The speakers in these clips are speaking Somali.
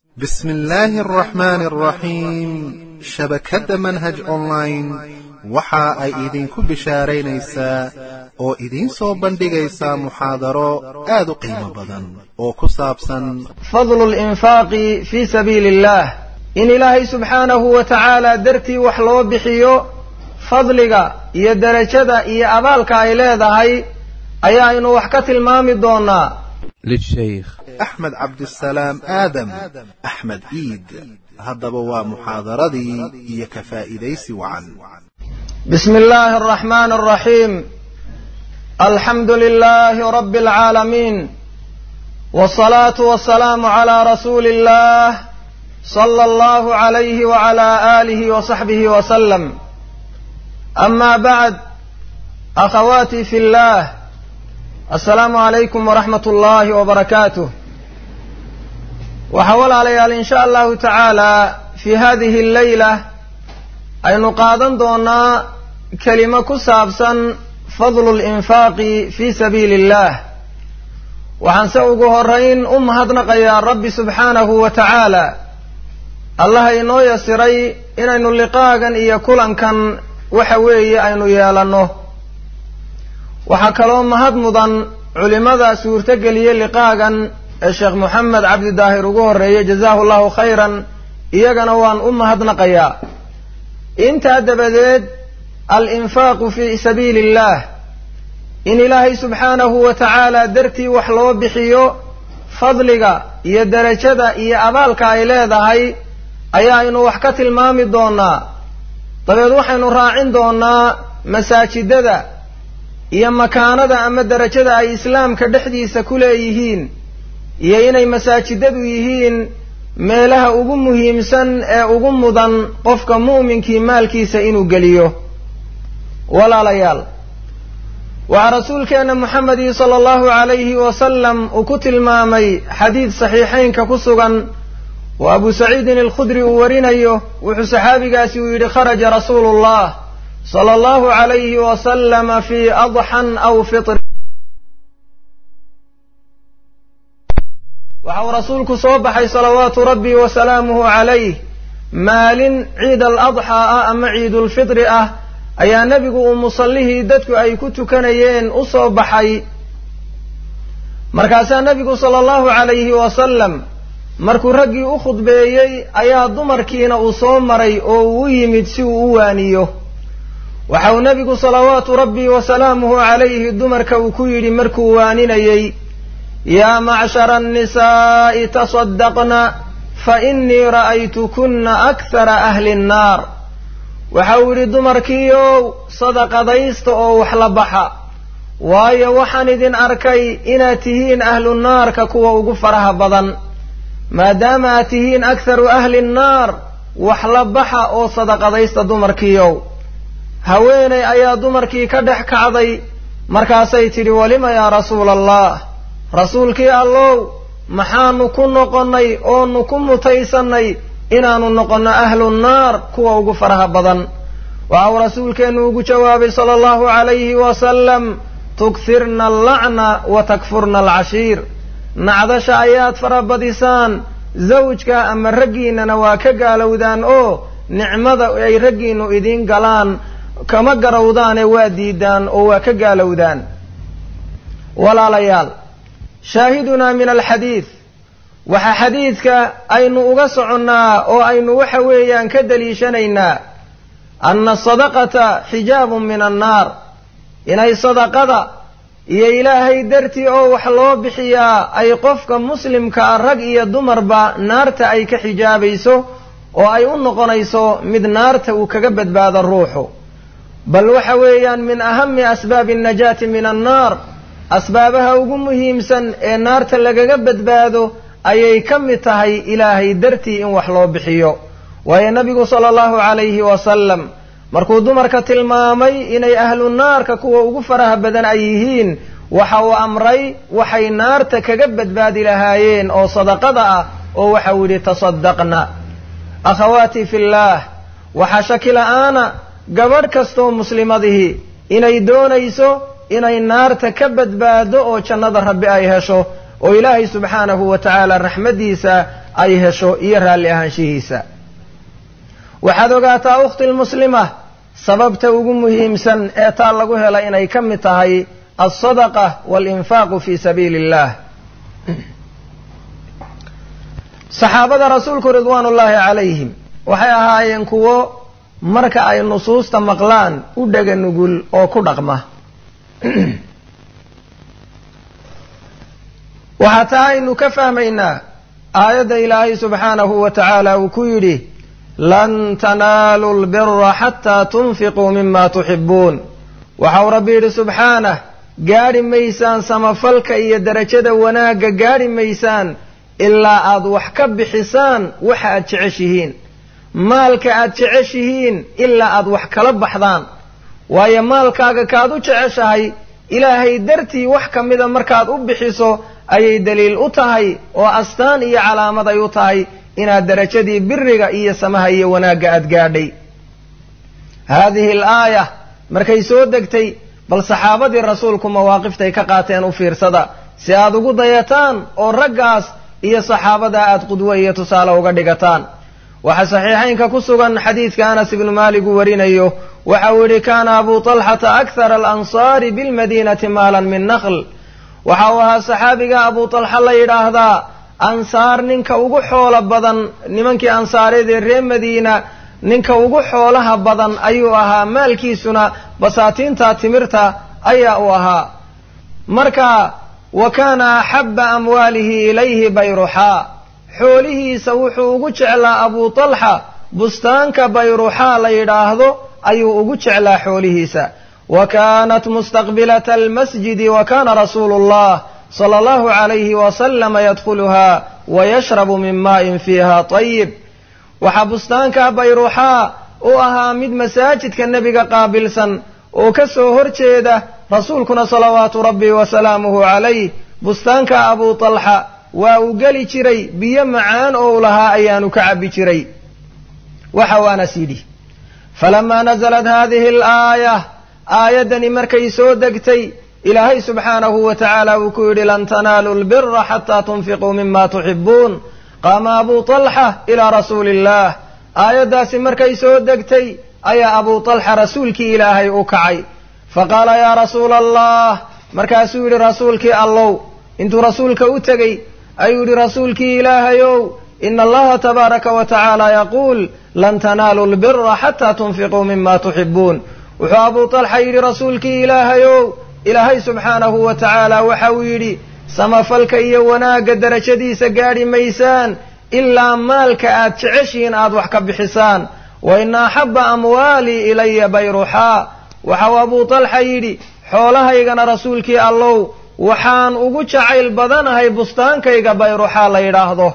بسم الله الرحمن الرحيم shabakadda manhaj online waxa ay idinku bishaaraynaysaa oo idiin soo bandhigaysaa muxaadaro aad u qiimo badan oo ku saabsan fadlu linfaaqi fii sabiili illaah in ilaahay subxaanahu wa tacaala dartii wax loo bixiyo fadliga iyo derajada iyo abaalka ay leedahay ayaaynu wax ka tilmaami doonaa للشيخ أحمد عبد السلام آدم أحمد إيد haddaba waa muxaadaradii iyo ka faa'iidaysi wacan بسم الله الرحمن الرحيم الحمد لله رب العالمين والصلاة والسلام على رسول الله صلى الله عليه وعلى آله وصحبه وسلم أما بعد أخواتي في الله السلام عليكم ورحمة الله وبركاته waxaa walaalayaal in sha allahu tacaala fii hadihi alleyla aynu qaadan doonaa kelimo ku saabsan fadlu linfaaqi fii sabiili illaah waxaanse ugu horayn u mahadnaqayaa rabbi subxaanahu wa tacaala allaha inoo yasiray inaynu liqaagan iyo kulankan waxa weeye aynu yeelanno waxaa kaloo mahad mudan culimada suurtogeliye liqaagan ee sheekh moxamed cabdi daahir ugu horreeyey jazaahu llahu khayran iyagana waan u mahadnaqayaa intaa dabadeed al-infaaqu fii sabiili illaah in ilaahay subxaanahu wa tacaala dartii wax loo bixiyo fadliga iyo derajada iyo abaalka ay leedahay ayaaynu wax ka tilmaami doonaa dabeed waxaynu raacin doonaa masaajidada iyo makaanada ama derajada ay islaamka dhexdiisa ku leeyihiin iyo inay masaajidadu yihiin meelaha ugu muhiimsan ee ugu mudan qofka mu'minkii maalkiisa inuu geliyo walaalayaal waxaa rasuulkeenna moxamedi sala allahu calayhi wasalam uu ku tilmaamay xadiid saxiixaynka ku sugan oo abu saciidin alkhudri uu warinayo wuxuu saxaabigaasi uu yidhi kharaja rasuulu llah sala allahu calayhi wasalama fii adxan aw fitr waxa uu rasuulku soo baxay salawaatu rabbi wa salaamuhu calayh maalin ciid al adxaa ah ama ciidulfitri ah ayaa nebigu uu musallihii dadku ay ku tukanayeen u soo baxay markaasaa nebigu sala allahu calayhi wasalam markuu raggii u khudbeeyey ayaa dumarkiina uu soo maray oo uu u yimid si uu u waaniyo waxa uu nebigu salawaatu rabbi wa salaamuhu calayhi dumarka uu ku yidhi markuu waaninayey yaa macshara annisaa'i tasaddaqna fa innii ra'aytukuna akhara ahli nnaar waxa uu yidhi dumarkiiow sadaqadaysta oo wax la baxa waayo waxaan idin arkay inaad tihiin ahlu naarka kuwa ugu faraha badan maadaama aad tihiin akharu ahli nnaar wax la baxa oo sadaqadaysta dumarkiiow haweenay ayaa dumarkii ka dhex kacday markaasay tidhi walima yaa rasuula allah rasuulkii allow maxaanu ku noqonnay oonu ku mutaysannay inaanu noqonno ahlu nnaar kuwa ugu faraha badan waxa uu rasuulkeennu ugu jawaabay sala allahu calayhi wasalam tukhirna allacna wa takfurna alcashiir nacdasha ayaad farabadisaan zawjka ama raggiinnana waa ka gaalowdaan oo nicmada ay raggiinnu idiin galaan kama garowdaane waa diidaan oo waa ka gaalowdaan walaalayaal shaahidunaa min alxadiid waxaa xadiidka aynu uga soconnaa oo aynu waxa weeyaan ka daliishanaynaa anna sadaqata xijaabun min annaar inay sadaqada iyo ilaahay dartii oo wax loo bixiyaa ay qofka muslimka ah rag iyo dumarba naarta ay ka xijaabayso oo ay u noqonayso mid naarta uu kaga badbaado ruuxu bal waxa weeyaan min ahami asbaabi annajaati min annaar asbaabaha ugu muhiimsan ee naarta lagaga badbaado ayay ka mid tahay ilaahay dartii in wax loo bixiyo waayo nebigu sala allahu calayhi wasalam markuu dumarka tilmaamay inay ahlu naarka kuwa ugu faraha badan ay yihiin waxa uu amray waxay naarta kaga badbaadi lahaayeen oo sadaqada ah oo waxa uu yidhi tasaddaqna akhawaatii fillaah waxaa shaki la'aana gabadh kastoo muslimadihii inay doonayso inay naarta ka badbaado oo jannada rabbi ay hesho oo ilaahay subxaanahu wa tacaala raxmaddiisa ay hesho iyo raalli ahaanshihiisa waxaad ogaataa ukhti lmuslima sababta ugu muhiimsan ee taa lagu hela inay ka mid tahay alsadaqa waalinfaaqu fii sabiili illah saxaabada rasuulku ridwaan ullaahi calayhim waxay ahaayeen kuwo marka ay nusuusta maqlaan u dhega nugul oo ku dhaqma waxaa taa aynu ka fahmaynaa aayadda ilaahay subxaanahu wa tacaala uu ku yidhi lan tanaaluu lbira xataa tunfiquu mima tuxibuun waxau rabbi yidhi subxaanah gaadhi maysaan samafalka iyo derajada wanaagga gaadhi maysaan ilaa aad wax ka bixisaan waxa aad jeceshihiin maalka aad jeceshihiin ilaa aad wax kala baxdaan waayo maalkaaga kaad u jeceshahay ilaahay dartii wax ka mida markaad u bixiso ayay daliil u tahay oo astaan iyo calaamad ay u tahay inaad derajadii biriga iyo samaha iyo wanaagga aad gaadhay haadihi alaaya markay soo degtay bal saxaabadii rasuulku mawaaqiftay ka qaateen u fiirsada si aad ugu dayataan oo raggaas iyo saxaabada aad qudwo iyo tusaale uga dhigataan waxaa saxiixaynka ku sugan xadiidka anas ibnu maalik uu warinayo waxa uu yidhi kaana abu talxata akhara alansaari bilmadiinati maalan min naql waxa uu ahaa saxaabiga abu talxa la yidhaahdaa ansaar ninka ugu xoolo badan nimankii ansaareed ee reer madiina ninka ugu xoolaha badan ayuu ahaa maalkiisuna basaatiinta timirta ayaa u ahaa marka wa kaana axabba amwaalihi ilayhi bayruxaa xoolihiisa wuxuu ugu jeclaa abu talxa bustaanka bayruxaa la yidhaahdo ayuu ugu jeclaa xoolihiisa wa kaanat mustaqbilata almasjidi wa kaana rasuulu llah sala allahu calayhi wasalama yadkhuluha wa yashrabu min maa'in fiiha tayib waxaa bustaanka bayruxaa u ahaa mid masaajidka nebiga qaabilsan oo ka soo hor jeeda rasuulkuna salawaatu rabbi wasalaamuhu calayh bustaanka abu talxa waa uu geli jiray biyo macaan oo u lahaa ayaanu ka cabbi jiray waxa waanas yidhi falamaa nasalat haadihi alaaya aayaddani markay soo degtay ilaahay subxaanahu wa tacaala uu ku yidhi lan tanaaluu lbira xataa tunfiquu mima tuxibuun qaama abu talxa ilaa rasuuli illaah aayaddaasi markay soo degtay ayaa abu talxa rasuulkii ilaahay u kacay faqaala yaa rasuula allah markaasuu yidhi rasuulkii allow intuu rasuulka u tegey ayuu yidhi rasuulkii ilaahayow ina allaha tabaaraka wa tacaala yaquul lan tanaaluu lbira xataa tunfiquu mima tuxibuun wuxuu abu talxa yidhi rasuulkii ilaahayow ilaahay subxaanahu wa tacaala waxa uu yidhi samafalka iyo wanaagga derajadiisa gaadhi maysaan ilaa maalka aad jeceshihiin aad wax ka bixisaan wa ina axabba amwaalii ilaya bayruxaa waxau abu talxa yidhi xoolahaygana rasuulkii allow waxaan ugu jacayl badanahay bustaankayga bayruxaa la yidhaahdo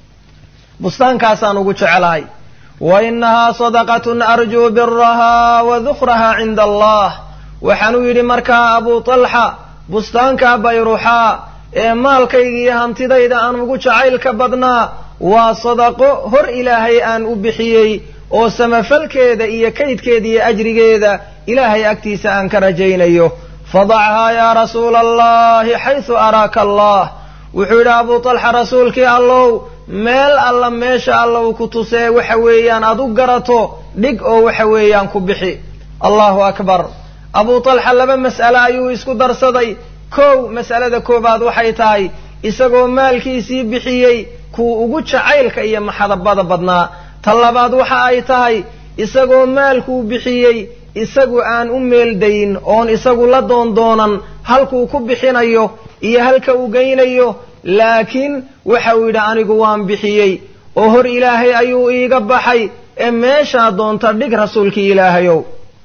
bustaankaasaan ugu jecelahay wa inahaa sadaqatun arjuu birahaa wa dukrahaa cinda allah waxaanuu yidhi markaa abu talxa bustaanka bayruxaa ee maalkayga iyo hantidayda aan ugu jacaylka badnaa waa sadaqo hor ilaahay aan u bixiyey oo samafalkeeda iyo kaydkeeda iyo ajrigeeda ilaahay agtiisa aan ka rajaynayo fadachaa yaa rasuula allahi xaysu araaka allah wuxuu yidhi abu talxa rasuulkii allow meel alla meesha alla uu ku tusee waxa weeyaan aad u garato dhig oo waxa weeyaan ku bixi allahu akbar abu talxa laba mas'ale ayuu isku darsaday kow mas'alada koowaad waxay tahay isagoo maalkiisii bixiyey kuu ugu jacaylka iyo maxadabada badnaa ta labaad waxa ay tahay isagoo maalkuu bixiyey isagu aan u meeldayn oon isagu la doondoonan halkuu ku bixinayo iyo halka uu geynayo laakiin waxa uu yidhi anigu waan bixiyey oo hor ilaahay ayuu iiga baxay ee meeshaa doonta dhig rasuulkii ilaahayow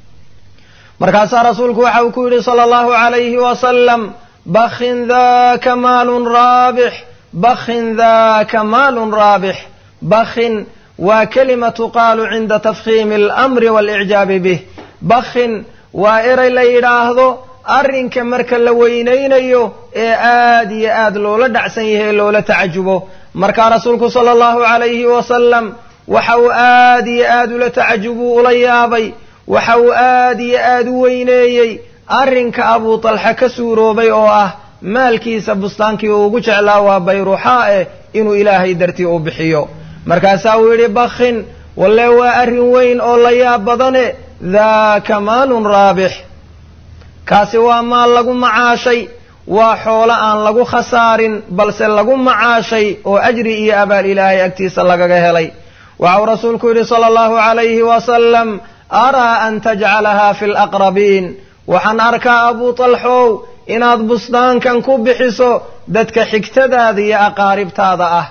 markaasaa rasuulku waxa uu ku yidhi sala allahu calayhi wasalam bakhin daka maalun raabix bakhin daka maalun raabix bakhin waa kelima tuqaalu cinda tafkhiimi alamri waalicjaabi bih bakhin waa eray la yidhaahdo arrinka marka la weynaynayo ee aad iyo aad loola dhacsan yahay ee loola tacajubo markaa rasuulku sala allahu calayhi wasalam waxa uu aad iyo aad ula tacajubuu ula yaabay waxa uu aad iyo aad u weyneeyey arrinka abuu talxa ka suuroobay oo ah maalkiisa bustaankii uu ugu jeclaa waa bayruuxaa eh inuu ilaahay dartii u bixiyo markaasaa uu yidhi bakhin walle waa arrin weyn oo la yaab badane daaka maalun raabix kaasi waa maal lagu macaashay waa xoolo aan lagu khasaarin balse lagu macaashay oo ajri iyo abaal ilaahay agtiisa lagaga helay waxau rasuulku yidhi sala allahu calayhi wasalam araa an tajcalaha fi laqrabiin waxaan arkaa abuu talxow inaad bustaankan ku bixiso dadka xigtadaada iyo aqaaribtaada ah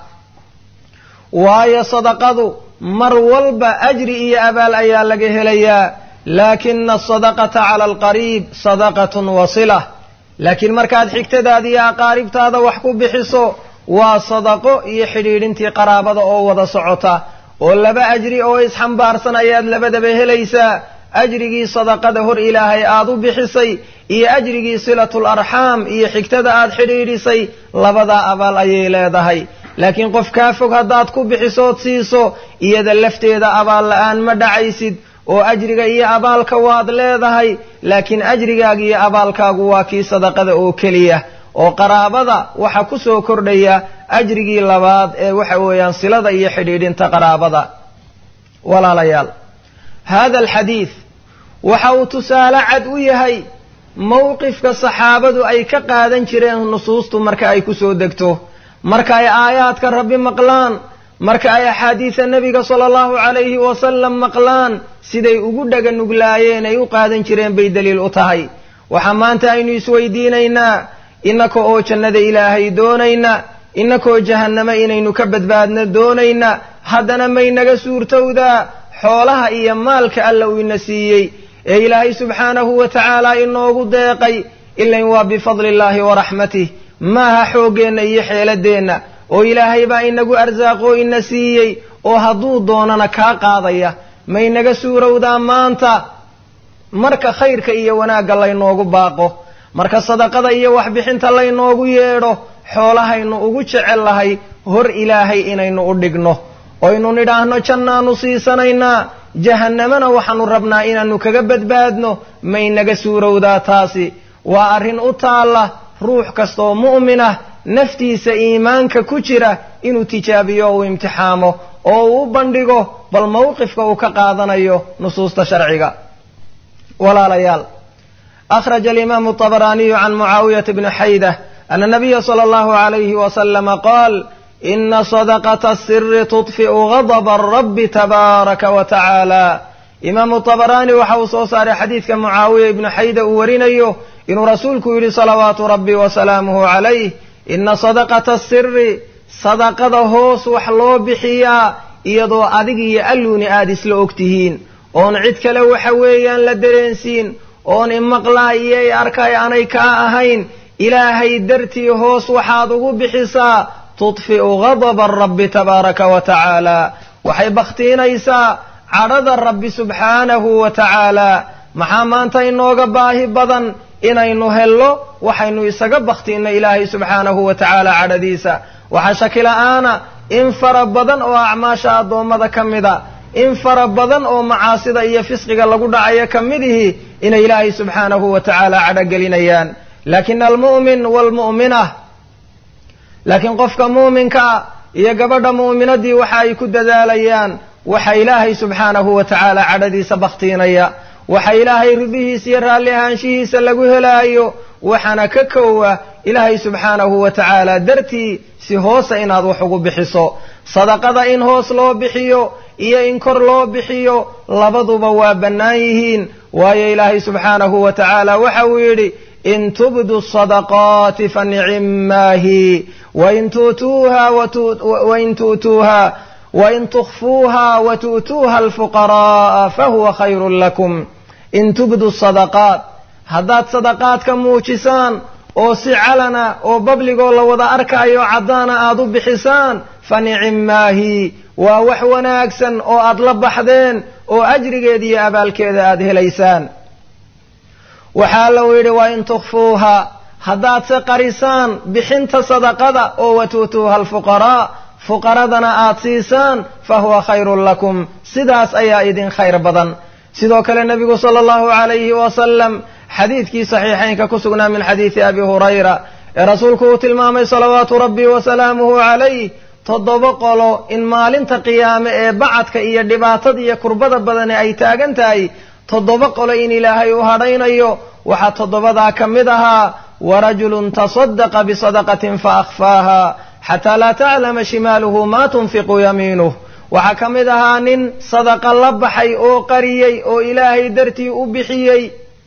waayo sadaqadu mar walba ajri iyo abaal ayaa laga helayaa laakina asadaqata cala alqariib sadaqatun wasila laakiin markaad xigtadaada iyo aqaaribtaada wax ku bixiso waa sadaqo iyo xidhiidhintii qaraabada oo wada socota oo laba ajri oo isxambaarsan ayaad labadaba helaysaa ajrigii sadaqada hor ilaahay aad u bixisay iyo ajrigii silatul arxaam iyo xigtada aad xidhiidhisay labadaa abaal ayay leedahay laakiin qof kaa fog haddaad ku bixisood siiso iyada lafteeda abaal la-aan ma dhacaysid oo ajriga iyo abaalka waad leedahay laakiin ajrigaaga iyo abaalkaagu waa kii sadaqada oo keliya oo qaraabada waxa ku soo kordhaya ajrigii labaad ee waxa weeyaan silada iyo xidhiidhinta qaraabada walaalayaal hada alxadiid waxa uu tusaale cad u yahay mowqifka saxaabadu ay ka qaadan jireen nusuustu marka ay ku soo degto marka ay aayaadka rabbi maqlaan marka ay axaadiida nebiga sala allahu calayhi wasalam maqlaan siday ugu dhaga nuglaayeen ay u qaadan jireen bay daliil u tahay waxaa maanta aynu isweydiinaynaa innaka oo jannada ilaahay doonayna innakoo jahannamo inaynu ka badbaadno doonayna haddana maynaga suurtowdaa xoolaha iyo maalka alla uu ina siiyey ee ilaahay subxaanahu wa tacaala inoogu deeqay ilain waa bifadli illaahi wa raxmatih maaha xooggeenna iyo xeeladeenna oo ilaahay baa inagu arsaaqoo ina siiyey oo hadduu doonana kaa qaadaya maynaga suurowdaa maanta marka khayrka iyo wanaagga laynoogu baaqo marka sadaqada iyo waxbixinta laynoogu yeedho xoolahaynu ugu jecel lahay hor ilaahay inaynu u dhigno oynu nidhaahno jannaanu siisanaynaa jahannamana waxaanu rabnaa inaannu kaga badbaadno maynaga suurowdaa taasi waa arrin u taalla ruux kastaoo mu'minah naftiisa iimaanka ku jira inuu tijaabiyo o uu imtixaamo oo uu u bandhigo bal mowqifka uu ka qaadanayo nusuusta sharciga walaalayaal akhraja alimaamu طabraniyu can mucaawiyata bni xayda ana nabiya sala allahu alayhi wasalama qaal ina sadaqata asiri tudfi'u gadaba rabbi tabaaraka wa tacaala imaamu طabrani waxa uu soo saaray xadiidka mucaawiya ibnu xayda uu warinayo inuu rasuulku yidhi salawaatu rabbi wasalaamuhu calayh ina sadaqata asiri sadaqada hoos wax loo bixiyaa iyadoo adig iyo alluuni aada isla og tihiin oon cid kale waxa weeyaan la dareensiin oon imaqlaa iyo i arkay aanay kaa ahayn ilaahay dartii hoos waxaad ugu bixisaa tudfi'u gadaba rabbi tabaaraka wa tacaala waxay bakhtiinaysaa cadhada rabbi subxaanahu wa tacaala maxaa maanta inooga baahi badan inaynu hello waxaynu isaga bakhtiinno ilaahay subxaanahu wa tacaala cadhadiisa waxaa shakila-aana in fara badan oo acmaasha addoommada ka mida in fara badan oo macaasida iyo fisqiga lagu dhacayo ka midihii inay ilaahay subxaanahu wa tacaala cadhogelinayaan laakina almu'min waalmu'minah laakiin qofka muuminkaa iyo gabadha mu'minaddii waxa ay ku dadaalayaan waxa ilaahay subxaanahu wa tacaala cadhadiisa bakhtiinaya waxa ilaahay ridihiisa iyo raalli ahaanshihiisa lagu helaayo waxaana ka kowa ilaahay subxaanahu wa tacaala dartii si hoosa inaad wax ugu bixiso sadaqada in hoos loo bixiyo iyo in kor loo bixiyo labaduba waa bannaan yihiin waayo ilaahay subxaanahu wa tacaala waxa uu yidhi in tubdu sadaqaati fanicimaahi wain tuutuuha wain tuutuuha wain tukfuuha watu'tuuha alfuqara'a fahuwa khayrun lakum in tubdu sadaqaat haddaad sadaqaadka muujisaan oo si calana oo babligoo la wada arkaayo caddaana aad u bixisaan fa nicimaahi waa wax wanaagsan oo aad la baxdeen oo ajrigeeda iyo abaalkeeda aad helaysaan waxaa lau yidhi wa in tukfuuha haddaad se qarisaan bixinta sadaqada oo watuutuuha alfuqaraa fuqaradana aad siisaan fa huwa khayrun lakum sidaas ayaa idin khayr badan sidoo kale nebigu sala allahu calayhi wasalam xadiidkii saxiixaynka ku sugnaa min xadiidi abi hurayra ee rasuulku uu tilmaamay salawaatu rabbi wasalaamuhu calayh toddoba qolo in maalinta qiyaame ee bacadka iyo dhibaatada iyo kurbada badane ay taagan tahay toddoba qolo in ilaahay u hadhaynayo waxaa toddobadaa ka mid ahaa warajulun tasadaqa bisadaqatin faakfaaha xataa laa taclama shimaaluhu maa tunfiqu yamiinuh waxaa ka mid ahaa nin sadaqa la baxay oo qariyey oo ilaahay dartii u bixiyey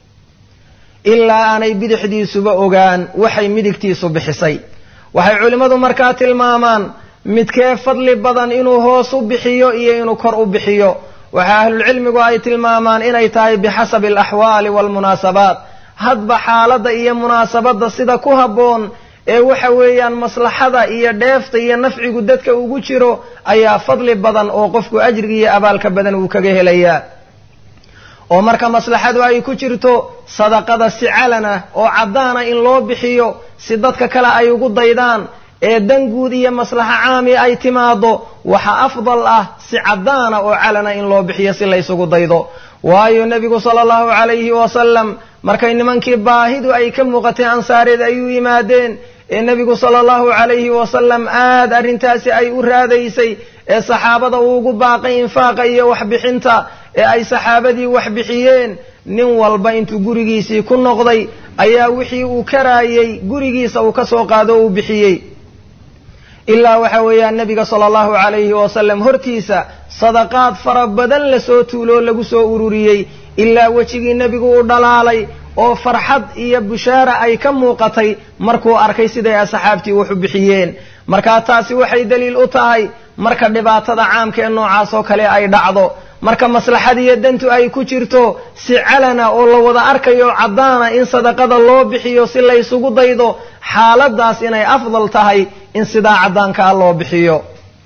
ilaa aanay bidixdiisuba ogaan waxay midigtiisu bixisay waxay culimmadu markaa tilmaamaan midkee fadli badan inuu hoos u bixiyo iyo inuu kor u bixiyo waxaa ahlulcilmigu ay tilmaamaan inay tahay bixasabi alaxwaali waalmunaasabaat hadba xaaladda iyo munaasabadda sida ku habboon ee waxa weeyaan maslaxada iyo dheefta iyo nafcigu dadka ugu jiro ayaa fadli badan oo qofku ajriga iyo abaalka badan uu kaga helayaa oo marka maslaxadu ay ku jirto sadaqada si calana oo caddaana in loo bixiyo si dadka kale ay ugu daydaan ee dan guud iyo maslaxo caami ay timaado waxa afdal ah si caddaana oo calana in loo bixiyo si laysugu daydo waayo nebigu sala allahu calayhi wasalam markay nimankii baahidu ay ka muuqatay ansaareed ay u yimaadeen ee nebigu sala allahu calayhi wasalam aad arrintaasi ay u raadaysay ee saxaabada uu ugu baaqay infaaqa iyo waxbixinta ee ay saxaabadii wax bixiyeen nin walba intuu gurigiisii ku noqday ayaa wixii uu karaayey gurigiisa uu ka soo qaado o uu bixiyey ilaa waxa weeyaan nebiga sala allahu calayhi wasalam hortiisa sadaqaad fara badan lasoo tuuloo lagu soo ururiyey ilaa wejigii nebigu u dhalaalay oo farxad iyo bushaara ay ka muuqatay markuu arkay siday asxaabtii wax u bixiyeen markaa taasi waxay daliil u tahay marka dhibaatada caamka ee noocaas oo kale ay dhacdo marka maslaxad iyo dantu ay ku jirto si calana oo la wada arkayo caddaana in sadaqada loo bixiyo si laysugu daydo xaaladaas inay afdal tahay in sidaa caddaankaa loo bixiyo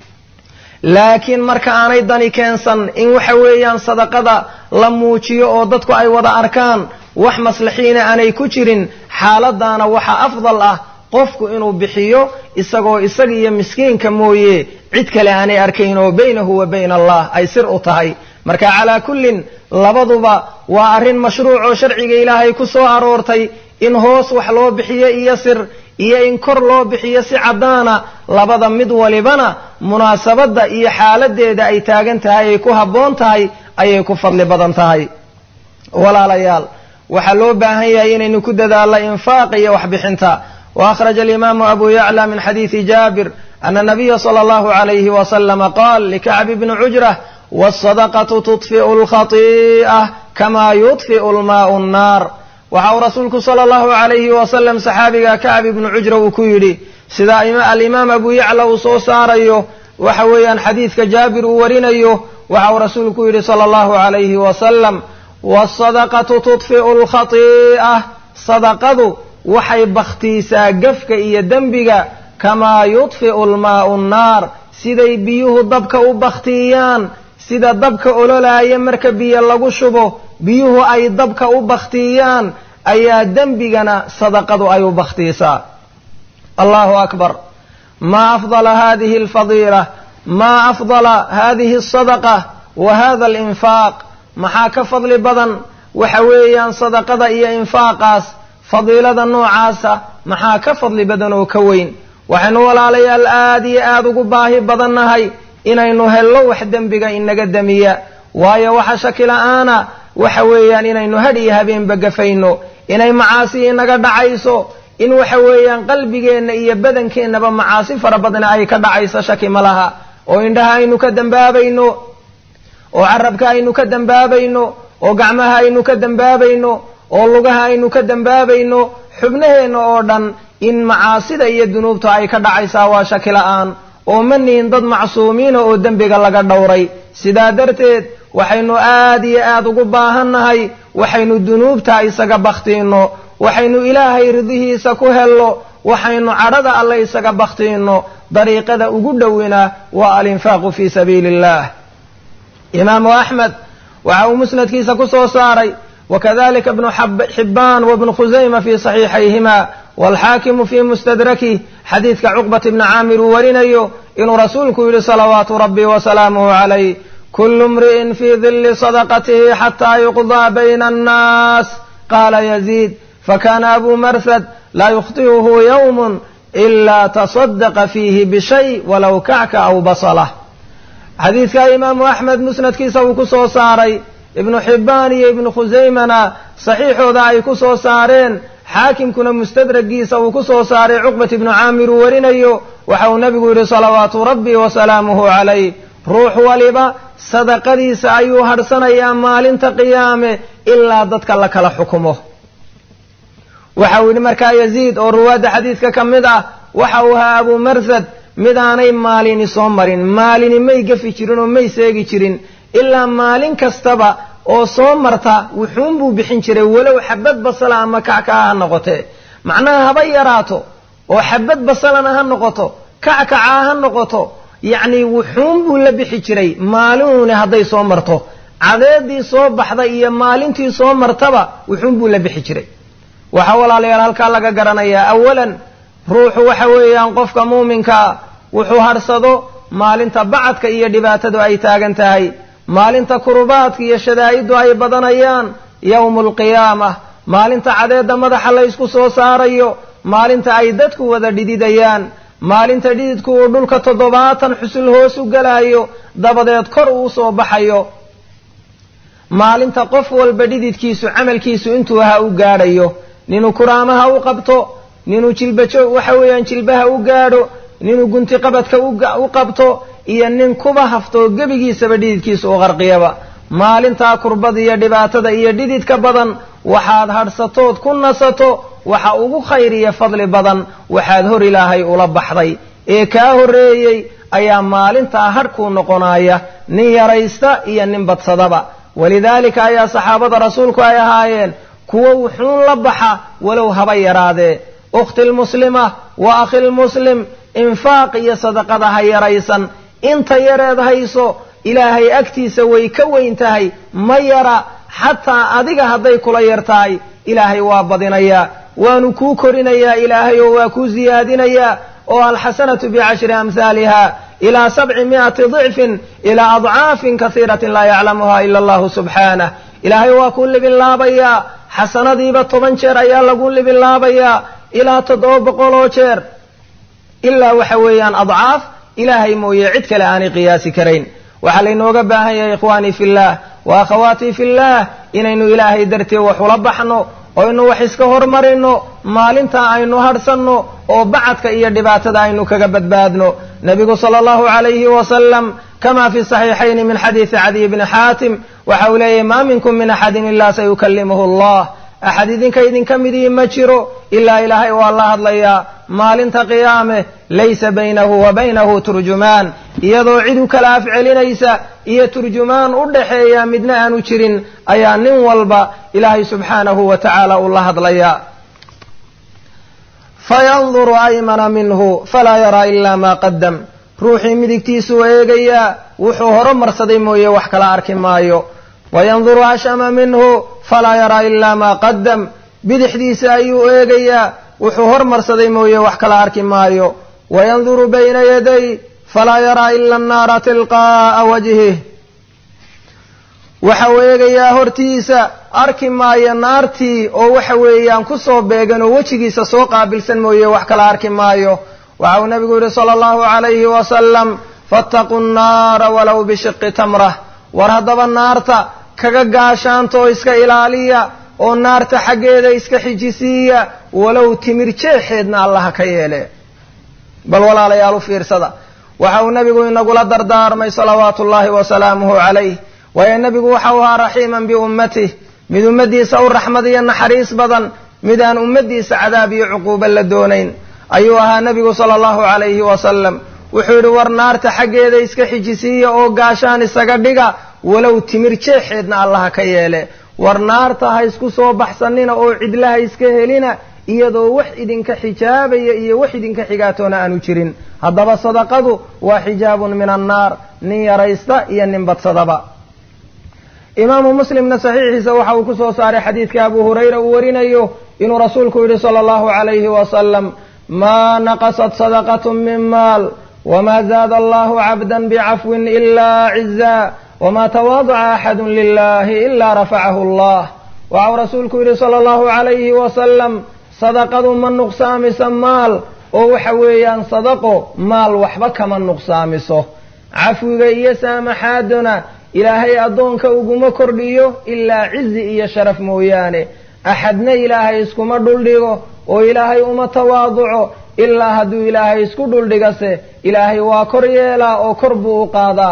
laakiin marka aanay dani keensan in waxa weeyaan sadaqada la muujiyo oo dadku ay wada arkaan wax maslaxiina aanay ku jirin xaaladaana waxaa afdal ah qofku inuu bixiyo isagoo isaga iyo miskiinka mooye cid kale aanay arkayn oo baynahu wa bayna allah ay sir u tahay marka calaa kullin labaduba waa arrin mashruuc oo sharciga ilaahay ku soo aroortay in hoos wax loo bixiyo iyo sir iyo in kor loo bixiyo si caddaana labada mid walibana munaasabadda iyo xaaladeeda ay taagan tahay ay ku habboon tahay ayay ku fadli badan tahay walaalayaal waxaa loo baahan yahay inaynu ku dadaalno infaaqa iyo waxbixinta وأخرج الإمام أبو يعلى من حديث جابر أن النبي صلى الله عليه وسلم قال لكعب بن عجرة والصدقة تطفئ الخطيئة كما يطفئ الماء النار وحو رسولك صلى الله عليه وسلم صحابي كعب بن عجرة وكيري سيدا الإمام أبو يعلى وصو ساريو وحويا حديث جابر ورينيو وحو رسولك يري صلى الله عليه وسلم والصدقة تطفئ الخطيئة صدقة waxay bakhtiisaa gafka iyo dembiga kamaa yudfi'u almaa'u nnaar siday biyuhu dabka u bakhtiyaan sida dabka ololaaya marka biyo lagu shubo biyuhu ay dabka u bakhtiyaan ayaa dembigana sadaqadu ay u bakhtiisaa allahu akbar maa afdala hadihi alfadiila maa afdala hadihi alsadaqa wa hada alinfaaq maxaa ka fadli badan waxa weeyaan sadaqada iyo infaaqaas fadiilada noocaasa maxaa ka fadli badan oo ka weyn waxaynu walaalayaal aad iyo aad ugu baahi badannahay inaynu hello wax dembiga inaga demiya waayo waxa shaki la-aana waxa weeyaan inaynu hadh iyo habeenba gafayno inay macaasi inaga dhacayso in waxa weeyaan qalbigeenna iyo badankeenaba macaasi fara badna ay ka dhacayso shaki ma laha oo indhaha aynu ka dembaabayno oo carabka aynu ka dembaabayno oo gacmaha aynu ka dembaabayno oo lugaha aynu ka dembaabayno xubnaheenna oo dhan in macaasida iyo dunuubta ay ka dhacaysaa waa shaki la-aan oo ma nihin dad macsuumiina oo dembiga laga dhowray sidaa darteed waxaynu aad iyo aad ugu baahannahay waxaynu dunuubta isaga bakhtiinno waxaynu ilaahay ridihiisa ku hello waxaynu cadhada alle isaga bakhtiinno dariiqada ugu dhowina waa alinfaaqu fii sabiili illah imaamu axmed waxa uu musnadkiisa ku soo saaray وكذلك ابن حبان وابن خزيمة في صحيحيهما والحاكم في مستدركه حديث عقبة بن عامر ورنيو إن رسولك يلي صلوات ربي وسلامه عليه كل امرئ في ظل صدقته حتى يقضى بين الناس قال يزيد فكان أبو مرثد laa yukhti'uhu yowmun ilaa tasadaqa fiihi bishay walow kacka aw basalah xadiidkaa imaamu axmed musnadkiisa uu ku soo saaray ibnu xibbaan iyo ibnu khusaymana saxiixooda ay ku soo saareen xaakimkuna mustadragiisa uu ku soo saaray cuqbat ibnu caamir uu warinayo waxa uu nebigu yidhi salawaatu rabbi wasalaamuhu calayh ruux waliba sadaqadiisa ayuu hadhsanayaa maalinta qiyaame ilaa dadka la kala xukumo waxa uu yidhi markaa yaziid oo ruwaadda xadiidka ka mid ah waxa uu ahaa abuu marsad midaanay maalini soo marin maalini may gafi jirin oo may seegi jirin ilaa maalin kastaba oo soo marta wuxuunbuu bixin jiray walow xabad basala ama kackaca ha noqotee macnaha haba yaraato oo xabad basalana ha noqoto kackacaa ha noqoto yacni wuxuunbuu la bixi jiray maalinuuni hadday soo marto cadeedii soo baxda iyo maalintii soo martaba wuxuunbuu la bixi jiray waxaa walaalayaal halkaa laga garanayaa awalan ruuxu waxa weeyaan qofka muuminkaa wuxuu hadhsado maalinta bacadka iyo dhibaatadu ay taagan tahay maalinta kurubaadka iyo shadaa'iddu ay badanayaan yowmu alqiyaama maalinta cadeedda madaxa laysku soo saarayo maalinta ay dadku wada dhididayaan maalinta dhididku uu dhulka toddobaatan xusul hoos u galayo dabadeed kor uu soo baxayo maalinta qof walba dhididkiisu camalkiisu intuu ahaa u gaadhayo ninuu kuraamaha u qabto ninuu jilbajo waxa weeyaan jilbaha u gaadho ninuu gunti qabadka u qabto iyo nin kuba haftoo gebigiisaba dhididkiisa u qarqiyaba maalintaa kurbada iyo dhibaatada iyo dhididka badan waxaad hadhsatood ku nasato waxa ugu khayr iyo fadli badan waxaad hor ilaahay ula baxday ee kaa horreeyey ayaa maalintaa hadhkuu noqonaya nin yaraysta iyo nin badsadaba walidaalika ayaa saxaabada rasuulku ay ahaayeen kuwo wuxuun la baxa walow haba yaraadee ukhti lmuslima wa akhi lmuslim infaaq iyo sadaqada ha yaraysan inta yareed hayso ilaahay agtiisa way ka weyn tahay ma yara xataa adiga hadday kula yar tahay ilaahay waa badinayaa waanu kuu korinayaa ilaahay oo waa kuu siyaadinayaa oo alxasanatu bicashri amhaaliha ilaa sabci mi'ati dicfin ilaa adcaafin kasiiratin laa yaclamuha ila allahu subxaanah ilaahay waa kuu libinlaabayaa xasanadiiba toban jeer ayaa lagu libinlaabayaa ilaa toddoba boqol oo jeer ilaa waxa weeyaan adcaaf ilaahay mooye cid kale aanay qiyaasi karayn waxaa laynooga baahan yahay ikhwaanii fillaah wa akhawaatii fillaah inaynu ilaahay dartee wax ula baxno oynu wax iska hormarino maalintaa aynu hadhsanno oo bacadka iyo dhibaatada aynu kaga badbaadno nebigu sala allahu calayhi wasalam kama fi saxiixayni min xadiidi cadiy bni xaatim waxa uu leeyahy maa minkum min axadin ilaa sayukallimuhu allah axad idinka idinka midii ma jiro ilaa ilaahay waa la hadlayaa maalinta qiyaame laysa baynahu wa baynahu turjumaan iyadoo cid u kala afcelinaysa iyo turjumaan u dhaxeeya midna aanu jirin ayaa nin walba ilaahay subxaanahu wa tacaala uu la hadlayaa fayanduru aymana minhu falaa yaraa ilaa maa qadam ruuxii midigtiisuu eegayaa wuxuu horumarsaday mooye wax kala arki maayo wayanduru ashama minhu falaa yaraa ilaa maa qadam bidixdiisa ayuu eegayaa wuxuu hormarsaday mooye wax kala arki maayo wayanduru bayna yaday falaa yaraa ila annaara tilqaa'a wajhih waxa uu eegayaa hortiisa arki maayo naartii oo waxa weeyaan kusoo beegan oo wejigiisa soo qaabilsan mooye wax kala arki maayo waxa uu nabigu yidhi sala allahu calayhi wasalam fattaquu nnaara walow bishiqi tamrah war haddaba naarta kaga gaashaanta oo iska ilaaliya oo naarta xaggeeda iska xijisiiya walow timir jeexeedna allaha ka yeele bal walaalayaal u fiirsada waxa uu nebigu inagula dardaarmay salawaatu ullaahi wasalaamuhu calayh waayo nebigu waxa uu ahaa raxiiman biummatih mid ummaddiisa u raxmad iyo naxariis badan mid aan ummaddiisa cadaab iyo cuquuba la doonayn ayuu ahaa nebigu sala allahu calayhi wasalam wuxuu yidhi war naarta xaggeeda iska xijisiiya oo gaashaan isaga dhiga walow timir jeexeedna allaha ka yeele war naarta ha isku soo baxsanina oo cidlaha iska helina iyadoo wax idinka xijaabaya iyo wax idinka xigaatoona aanu jirin haddaba sadaqadu waa xijaabun min annaar nin yaraysta iyo nin badsadaba imaamu muslimna saxiixiisa waxa uu ku soo saaray xadiidka abu hurayra uu warinayo inuu rasuulku yidhi sala allahu calayhi wasalam maa naqasat sadaqatu min maal wma zaada allahu cabda bicafwin ila ciza wma tawaadaca axadu lilahi ila rafacahu allah waxau rasuulku yidhi sala allahu calayhi wasalam sadaqadu ma nuqsaamiso maal oo waxa weeyaan sadaqo maal waxba kama nuqsaamiso cafwiga iyo saamaxaaduna ilaahay addoonka uguma kordhiyo ilaa cizi iyo sharaf mooyaane axadna ilaahay iskuma dhuldhigo oo ilaahay uma tawaaduco ilaa hadduu ilaahay isku dhuldhigase ilaahay waa kor yeelaa oo kor buu u qaadaa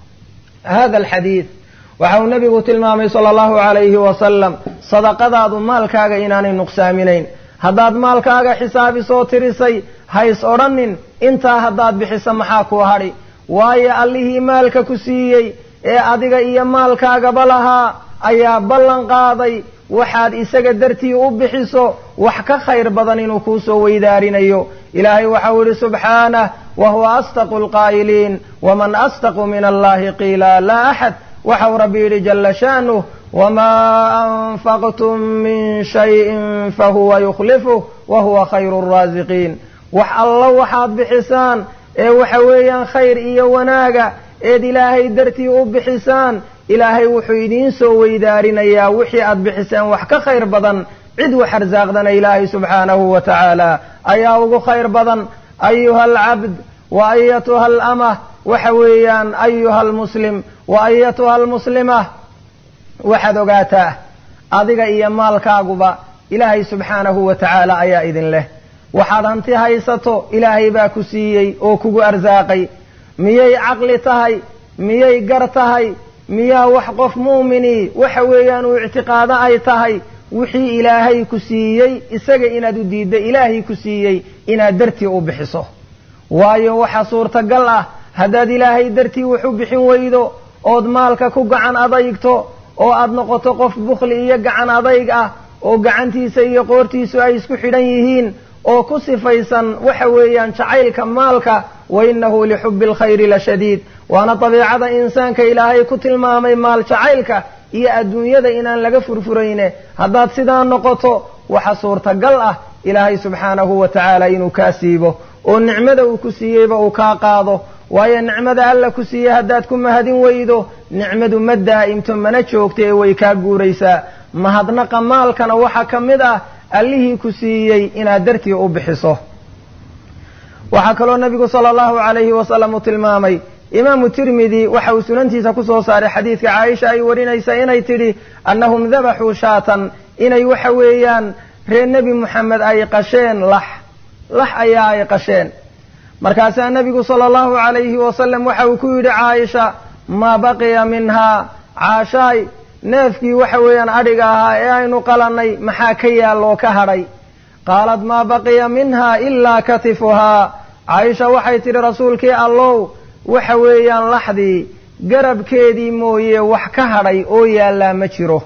hada alxadiid waxa uu nabigu tilmaamay sala allahu calayhi wasalam sadaqadaadu maalkaaga inaanay nuqsaaminayn haddaad maalkaaga xisaabisoo tirisay hays odhanin intaa haddaad bixiso maxaa kuu hadhi waayo allihii maalka ku siiyey ee adiga iyo maalkaagaba lahaa ayaa ballan qaaday waxaad isaga dartii u bixiso wax ka khayr badan inuu kuu soo weydaarinayo ilaahay waxau yidhi subxaanah wa huwa asdaqu lqaa'iliin waman asdaqu min allahi qiila laa axad waxau rabbi yidhi jala sha'nuh wamaa anfaqtum min shayin fahuwa yukhlifuh wa huwa khayru raasiqiin wax alla waxaad bixisaan ee waxa weeyaan khayr iyo wanaaga eed ilaahay dartii u bixisaan ilaahay wuxuu idiin soo weydaarinayaa wixii aad bixiseen wax ka khayr badan cid wax arsaaqdana ilaahay subxaanahu wa tacaala ayaa ugu khayr badan ayuha alcabd wa ayatuha alamah waxa weeyaan ayuha almuslim wa ayatuha almuslima waxaad ogaataa adiga iyo maalkaaguba ilaahay subxaanahu wa tacaala ayaa idin leh waxaad hanti haysato ilaahay baa ku siiyey oo kugu arsaaqay miyay caqli tahay miyay gar tahay miyaa wax qof mu'minii waxa weeyaan uu ictiqaado ay tahay wixii ilaahay ku siiyey isaga inaad u diidda ilaahay ku siiyey inaad dartii u bixiso waayo waxa suurtagal ah haddaad ilaahay dartii wax u bixin weydo ood maalka ku gacan adaygto oo aad noqoto qof bukhli iyo gacan adayg ah oo gacantiisa iyo qoortiisu ay isku xidhan yihiin oo ku sifaysan waxa weeyaan jacaylka maalka wa innahu lixubbi alkhayri la shadiid waana dabiicada insaanka ilaahay ku tilmaamay maal jacaylka iyo adduunyada inaan laga furfurayne haddaad sidaa noqoto waxa suurtagal ah ilaahay subxaanahu wa tacaala inuu kaa siibo oo nicmada uu ku siiyeyba uu kaa qaado waayo nicmada alla ku siiyey haddaad ku mahadin weydo nicmadu ma daa'imto mana joogto ee way kaa guuraysaa mahadnaqa maalkana waxaa ka mid ah allihii ku siiyey inaad dartii u bixiso waxaa kaloo nabigu sala allahu calayhi wasalam uu tilmaamay imaamu tirmidi waxa uu sunantiisa ku soo saaray xadiidka caaisha ay warinaysa inay tidhi annahum dabaxuu shaatan inay waxa weeyaan reer nebi moxamed ay qasheen lax lax ayaa ay qasheen markaasaa nebigu sala allahu calayhi wasalam waxa uu ku yidhi caaisha maa baqiya minhaa caashaay neefkii waxa weeyaan adhiga ahaa ee aynu qalannay maxaa ka yaalloo ka hadhay qaalat maa baqiya minha ilaa katifuhaa caaisha waxay tidhi rasuulkii allow waxa weeyaan laxdii garabkeedii mooye wax ka hadhay oo yaallaa ma jiro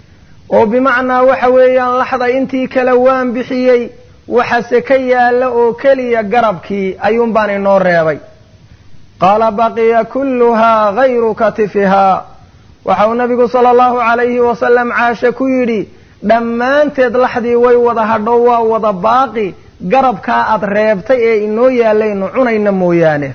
oo bimacnaa waxa weeyaan laxda intii kale waan bixiyey waxase ka yaalla oo keliya garabkii ayuun baan inoo reebay qaala baqiya kulluhaa gayru katifihaa waxa uu nabigu sala allahu calayhi wasalam caashe ku yidhi dhammaanteed laxdii way wada hadho waa wada baaqi garabkaa aad reebtay ee inoo yaallaynu cunayna mooyaane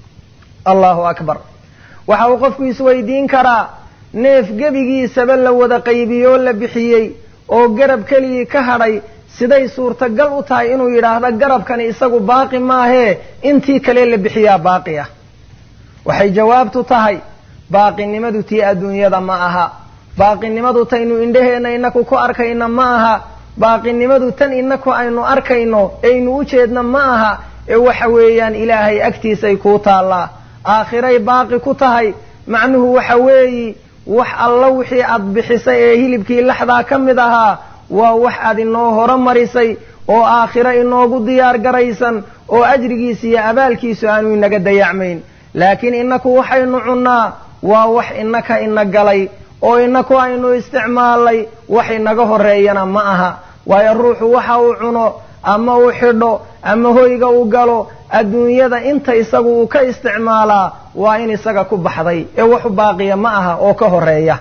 allahu akbar waxa uu qofku isweydiin karaa neef gebigiisaba la wada qaybiyoo la bixiyey oo garab keligii ka hadhay siday suurtagal u tahay inuu yidhaahdo garabkani isagu baaqi maahee intii kale la bixiyaa baaqi ah waxay jawaabtu tahay baaqinimadu tii adduunyada ma aha baaqinimadu taynu indhaheenna inaku ku arkayna ma aha baaqinimadu tan inaku aynu arkayno aynu u jeedna ma aha ee waxa weeyaan ilaahay agtiisay kuu taallaa aakhiray baaqi ku tahay macnuhu waxa weeyi wax alla wixii aad bixisay ee hilibkii laxdaa ka mid ahaa waa wax aad inoo horo marisay oo aakhiro inoogu diyaar garaysan oo ajrigiisa iyo abaalkiisu aanu inaga dayacmayn laakiin inaku waxaynu cunnaa waa wax inaka ina galay oo inaku aynu isticmaalnay wax inaga horeeyana ma aha waayo ruuxu waxa uu cuno ama uu xidho ama hoyga uu galo adduunyada inta isagu uu ka isticmaalaa waa in isaga ku baxday ee waxu baaqiya ma aha oo ka horeeya